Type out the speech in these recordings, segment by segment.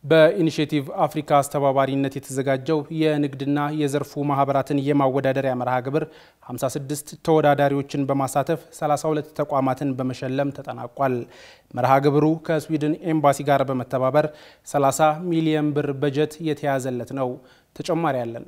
በኢኒሼቲቭ አፍሪካ አስተባባሪነት የተዘጋጀው የንግድና የዘርፉ ማህበራትን የማወዳደሪያ መርሃ ግብር 56 ተወዳዳሪዎችን በማሳተፍ 32 ተቋማትን በመሸለም ተጠናቋል። መርሃ ግብሩ ከስዊድን ኤምባሲ ጋር በመተባበር 30 ሚሊዮን ብር በጀት የተያዘለት ነው። ተጨማሪ ያለን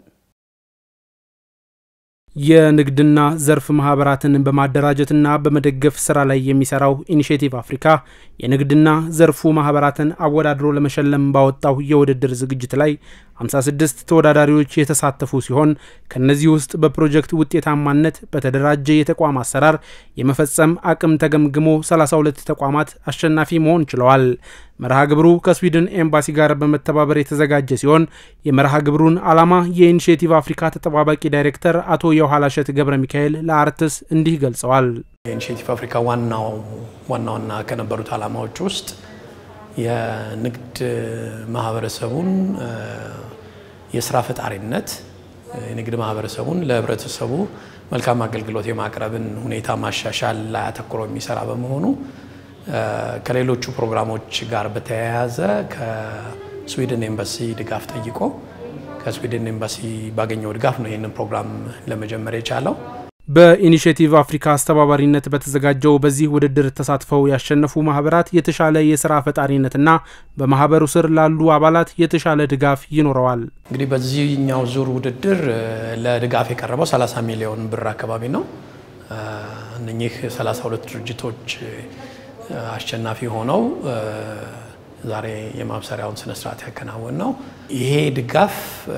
የንግድና ዘርፍ ማህበራትን በማደራጀትና በመደገፍ ስራ ላይ የሚሰራው ኢኒሼቲቭ አፍሪካ የንግድና ዘርፉ ማህበራትን አወዳድሮ ለመሸለም ባወጣው የውድድር ዝግጅት ላይ 56 ተወዳዳሪዎች የተሳተፉ ሲሆን ከነዚህ ውስጥ በፕሮጀክት ውጤታማነት በተደራጀ የተቋም አሰራር የመፈጸም አቅም ተገምግሞ 32 ተቋማት አሸናፊ መሆን ችለዋል። መርሃ ግብሩ ከስዊድን ኤምባሲ ጋር በመተባበር የተዘጋጀ ሲሆን የመርሃ ግብሩን ዓላማ የኢኒሼቲቭ አፍሪካ ተጠባባቂ ዳይሬክተር አቶ የኋላሸት ገብረ ሚካኤል ለአርትስ እንዲህ ገልጸዋል። የኢኒሼቲቭ አፍሪካ ዋናው ዋና ዋና ከነበሩት ዓላማዎች ውስጥ የንግድ ማህበረሰቡን የስራ ፈጣሪነት የንግድ ማህበረሰቡን ለህብረተሰቡ መልካም አገልግሎት የማቅረብን ሁኔታ ማሻሻል ላይ አተኩሮ የሚሰራ በመሆኑ ከሌሎቹ ፕሮግራሞች ጋር በተያያዘ ከስዊድን ኤምባሲ ድጋፍ ጠይቆ ከስዊድን ኤምባሲ ባገኘው ድጋፍ ነው ይህንን ፕሮግራም ለመጀመር የቻለው። በኢኒሼቲቭ አፍሪካ አስተባባሪነት በተዘጋጀው በዚህ ውድድር ተሳትፈው ያሸነፉ ማህበራት የተሻለ የስራ ፈጣሪነትና በማህበሩ ስር ላሉ አባላት የተሻለ ድጋፍ ይኖረዋል። እንግዲህ በዚህኛው ዙር ውድድር ለድጋፍ የቀረበው 30 ሚሊዮን ብር አካባቢ ነው። እነኚህ 32 ድርጅቶች አሸናፊ ሆነው ዛሬ የማብሰሪያውን ስነስርዓት ያከናወን ነው። ይሄ ድጋፍ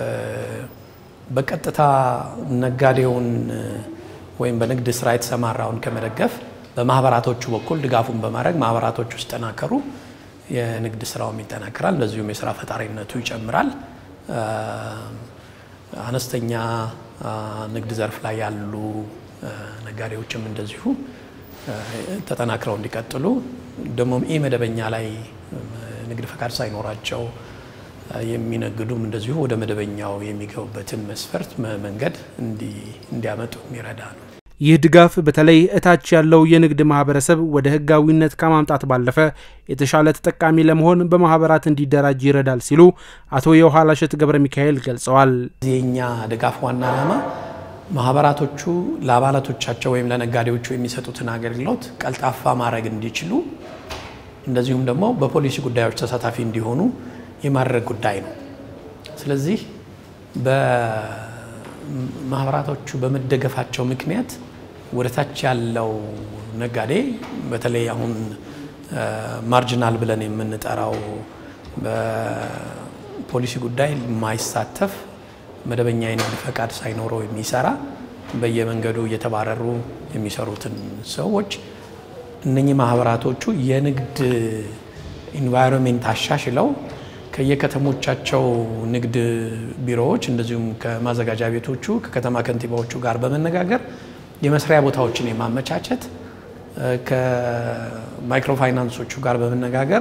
በቀጥታ ነጋዴውን ወይም በንግድ ስራ የተሰማራውን ከመደገፍ በማህበራቶቹ በኩል ድጋፉን በማድረግ ማህበራቶቹ ሲጠናከሩ የንግድ ስራውም ይጠናከራል፣ እንደዚሁም የስራ ፈጣሪነቱ ይጨምራል። አነስተኛ ንግድ ዘርፍ ላይ ያሉ ነጋዴዎችም እንደዚሁ ተጠናክረው እንዲቀጥሉ ደግሞም ኢ መደበኛ ላይ ንግድ ፈቃድ ሳይኖራቸው የሚነግዱም እንደዚሁ ወደ መደበኛው የሚገቡበትን መስፈርት መንገድ እንዲያመጡ የሚረዳ ነው። ይህ ድጋፍ በተለይ እታች ያለው የንግድ ማህበረሰብ ወደ ህጋዊነት ከማምጣት ባለፈ የተሻለ ተጠቃሚ ለመሆን በማህበራት እንዲደራጅ ይረዳል ሲሉ አቶ የኋላሸት ገብረ ሚካኤል ገልጸዋል። የኛ ድጋፍ ዋና ዓላማ ማህበራቶቹ ለአባላቶቻቸው ወይም ለነጋዴዎቹ የሚሰጡትን አገልግሎት ቀልጣፋ ማድረግ እንዲችሉ እንደዚሁም ደግሞ በፖሊሲ ጉዳዮች ተሳታፊ እንዲሆኑ የማድረግ ጉዳይ ነው። ስለዚህ በማህበራቶቹ በመደገፋቸው ምክንያት ወደ ታች ያለው ነጋዴ በተለይ አሁን ማርጂናል ብለን የምንጠራው በፖሊሲ ጉዳይ የማይሳተፍ መደበኛ የንግድ ፈቃድ ሳይኖረው የሚሰራ በየመንገዱ እየተባረሩ የሚሰሩትን ሰዎች እነኚህ ማህበራቶቹ የንግድ ኢንቫይሮንሜንት አሻሽለው ከየከተሞቻቸው ንግድ ቢሮዎች እንደዚሁም ከማዘጋጃ ቤቶቹ ከከተማ ከንቲባዎቹ ጋር በመነጋገር የመስሪያ ቦታዎችን የማመቻቸት ከማይክሮ ፋይናንሶቹ ጋር በመነጋገር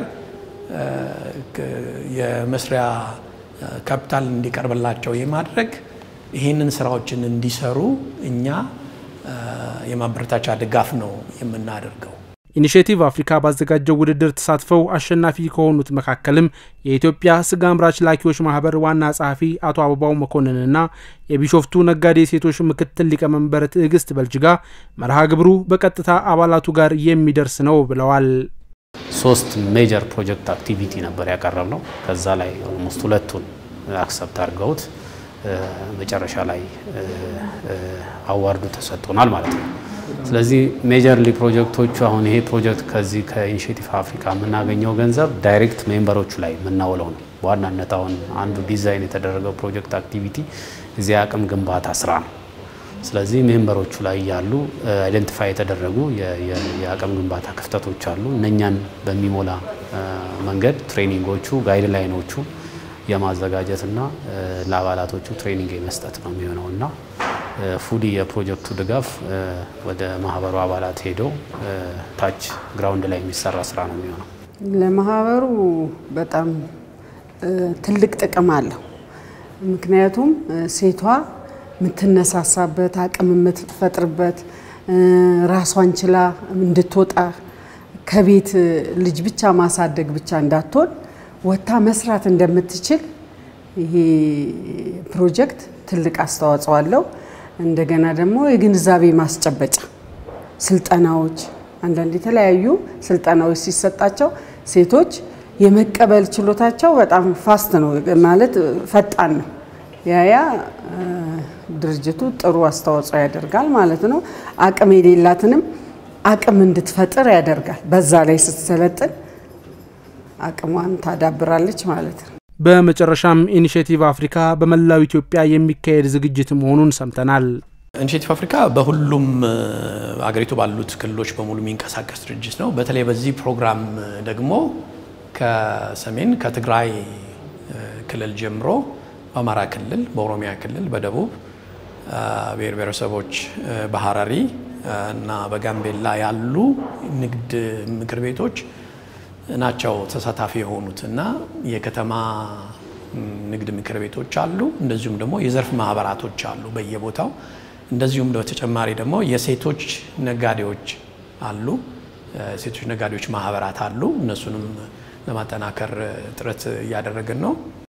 የመስሪያ ካፒታል እንዲቀርብላቸው የማድረግ ይህንን ስራዎችን እንዲሰሩ እኛ የማበረታቻ ድጋፍ ነው የምናደርገው። ኢኒሼቲቭ አፍሪካ ባዘጋጀው ውድድር ተሳትፈው አሸናፊ ከሆኑት መካከልም የኢትዮጵያ ስጋ አምራች ላኪዎች ማህበር ዋና ጸሐፊ አቶ አበባው መኮንንና የቢሾፍቱ ነጋዴ ሴቶች ምክትል ሊቀመንበር ትዕግስት በልጅጋ መርሃ ግብሩ በቀጥታ አባላቱ ጋር የሚደርስ ነው ብለዋል። ሶስት ሜጀር ፕሮጀክት አክቲቪቲ ነበር ያቀረብ ነው። ከዛ ላይ ኦልሞስት ሁለቱን አክሰፕት አድርገውት መጨረሻ ላይ አዋርዱ ተሰጥቶናል ማለት ነው። ስለዚህ ሜጀርሊ ፕሮጀክቶቹ አሁን ይሄ ፕሮጀክት ከዚህ ከኢኒሼቲቭ አፍሪካ የምናገኘው ገንዘብ ዳይሬክት ሜምበሮቹ ላይ የምናውለው ነው። በዋናነት አሁን አንዱ ዲዛይን የተደረገው ፕሮጀክት አክቲቪቲ እዚህ አቅም ግንባታ ስራ ነው። ስለዚህ ሜምበሮቹ ላይ ያሉ አይደንቲፋይ የተደረጉ የአቅም ግንባታ ክፍተቶች አሉ። እነኛን በሚሞላ መንገድ ትሬኒንጎቹ፣ ጋይድ ላይኖቹ የማዘጋጀትና ለአባላቶቹ ትሬኒንግ የመስጠት ነው የሚሆነው እና ፉሊ የፕሮጀክቱ ድጋፍ ወደ ማህበሩ አባላት ሄደው ታች ግራውንድ ላይ የሚሰራ ስራ ነው የሚሆነው። ለማህበሩ በጣም ትልቅ ጥቅም አለው። ምክንያቱም ሴቷ የምትነሳሳበት አቅም የምትፈጥርበት ራሷን ችላ እንድትወጣ ከቤት ልጅ ብቻ ማሳደግ ብቻ እንዳትሆን ወጥታ መስራት እንደምትችል ይሄ ፕሮጀክት ትልቅ አስተዋጽኦ አለው። እንደገና ደግሞ የግንዛቤ ማስጨበጫ ስልጠናዎች፣ አንዳንድ የተለያዩ ስልጠናዎች ሲሰጣቸው ሴቶች የመቀበል ችሎታቸው በጣም ፋስት ነው ማለት ፈጣን ነው። ያያ ድርጅቱ ጥሩ አስተዋጽኦ ያደርጋል ማለት ነው። አቅም የሌላትንም አቅም እንድትፈጥር ያደርጋል። በዛ ላይ ስትሰለጥን አቅሟን ታዳብራለች ማለት ነው። በመጨረሻም ኢኒሽቲቭ አፍሪካ በመላው ኢትዮጵያ የሚካሄድ ዝግጅት መሆኑን ሰምተናል። ኢኒሽቲቭ አፍሪካ በሁሉም አገሪቱ ባሉት ክልሎች በሙሉ የሚንቀሳቀስ ድርጅት ነው። በተለይ በዚህ ፕሮግራም ደግሞ ከሰሜን ከትግራይ ክልል ጀምሮ በአማራ ክልል፣ በኦሮሚያ ክልል፣ በደቡብ ብሔር ብሔረሰቦች በሀረሪ እና በጋምቤላ ያሉ ንግድ ምክር ቤቶች ናቸው ተሳታፊ የሆኑት እና የከተማ ንግድ ምክር ቤቶች አሉ። እንደዚሁም ደግሞ የዘርፍ ማህበራቶች አሉ በየቦታው። እንደዚሁም በተጨማሪ ደግሞ የሴቶች ነጋዴዎች አሉ። ሴቶች ነጋዴዎች ማህበራት አሉ። እነሱንም ለማጠናከር ጥረት እያደረግን ነው።